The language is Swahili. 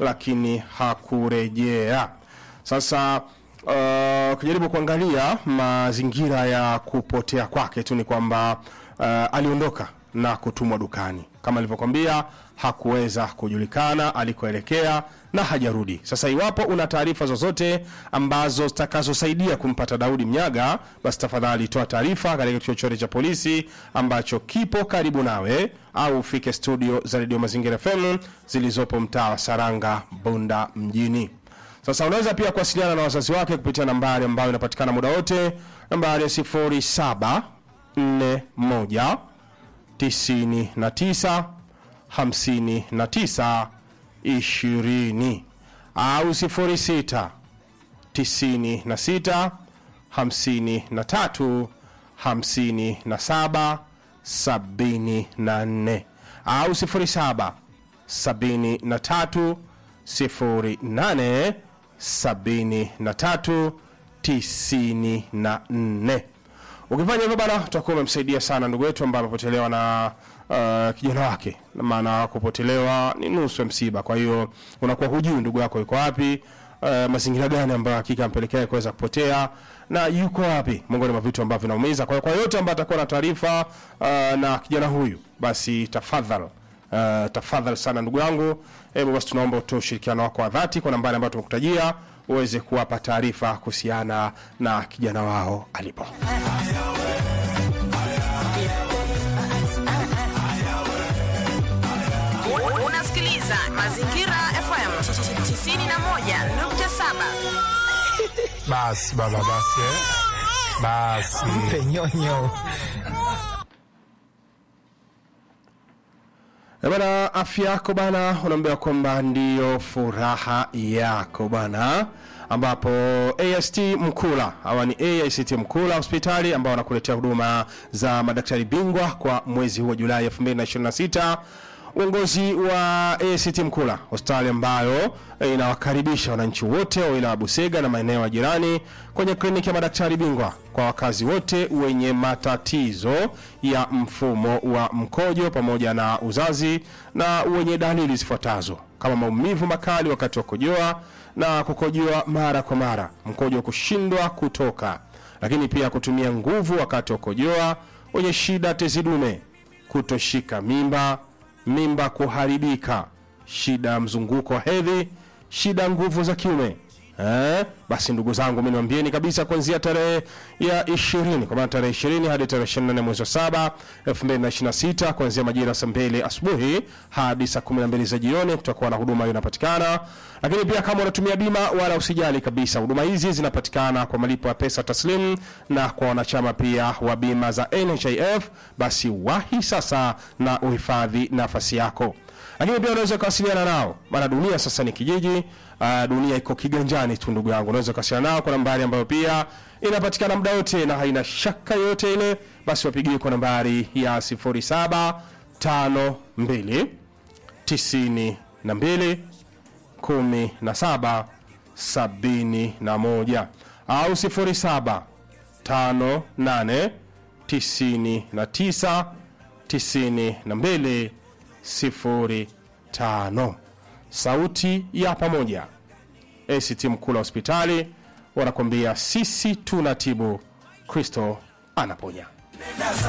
lakini hakurejea. Sasa uh, ukijaribu kuangalia mazingira ya kupotea kwake tu ni kwamba uh, aliondoka na kutumwa dukani kama alivyokwambia, hakuweza kujulikana alikoelekea na hajarudi. Sasa iwapo una taarifa zozote ambazo zitakazosaidia kumpata Daudi Mnyaga, basi tafadhali toa taarifa katika kituo chochote cha polisi ambacho kipo karibu nawe, au ufike studio za redio Mazingira FM zilizopo mtaa wa Saranga, Bunda mjini. Sasa unaweza pia kuwasiliana na wazazi wake kupitia nambari ambayo inapatikana muda wote, nambari ya 0741 99 59 20 au 06 96 53 57 74 au 07 73 08 73 94 ukifanya hivyo bana utakuwa umemsaidia sana ndugu yetu ambaye amepotelewa na uh, kijana wake Na maana kupotelewa ni nusu ya msiba kwa hiyo unakuwa hujui ndugu yako yuko wapi uh, mazingira gani ambayo hakika ampelekea kuweza kupotea na yuko wapi miongoni mwa vitu ambavyo vinaumiza kwa hiyo kwa yote ambaye atakuwa na taarifa uh, na kijana huyu basi tafadhali Uh, tafadhali sana ndugu yangu, hebu basi tunaomba utoe ushirikiano wako wa dhati kwa nambari ambayo tumekutajia uweze kuwapa taarifa kuhusiana na kijana wao alipo. Unasikiliza Mazingira FM 91.7. Basi baba, basi eh. Basi Mpe nyonyo. Eh, Bana, afya yako bana, unaambiwa kwamba ndiyo furaha yako bana, ambapo AST Mkula hawa ni AICT Mkula hospitali ambao wanakuletea huduma za madaktari bingwa kwa mwezi huu wa Julai 2026. Uongozi wa ACT Mkula, hospitali ambayo eh, inawakaribisha wananchi wote wa wilaya ya Busega na maeneo ya jirani kwenye kliniki ya madaktari bingwa kwa wakazi wote wenye matatizo ya mfumo wa mkojo pamoja na uzazi na wenye dalili zifuatazo kama maumivu makali wakati wa kukojoa na kukojoa mara kwa mara, mkojo kushindwa kutoka, lakini pia kutumia nguvu wakati wa kukojoa, wenye shida tezi dume, kutoshika mimba, mimba kuharibika, shida ya mzunguko wa hedhi, shida ya nguvu za kiume. Eh, basi ndugu zangu, mimi niwaambieni kabisa kuanzia tarehe ya 20 kwa maana tarehe 20 hadi tarehe 24 mwezi wa 7 2026 kuanzia majira ya saa 2 asubuhi hadi saa 12 za jioni tutakuwa na huduma hiyo inapatikana. Lakini pia kama unatumia bima, wala usijali kabisa, huduma hizi zinapatikana kwa malipo ya pesa taslim, na kwa wanachama pia wa bima za NHIF, basi wahi sasa na uhifadhi nafasi yako lakini pia unaweza kuwasiliana nao, maana dunia sasa ni kijiji. Uh, dunia iko kiganjani tu ndugu yangu, unaweza kuwasiliana nao kwa nambari ambayo pia inapatikana muda wote na haina shaka yoyote ile, basi wapigie kwa nambari ya 0752 92 17 71 au 07 58 99 92 05. Sauti ya pamoja, ACT Mkula hospitali wanakwambia sisi tunatibu, Kristo anaponya.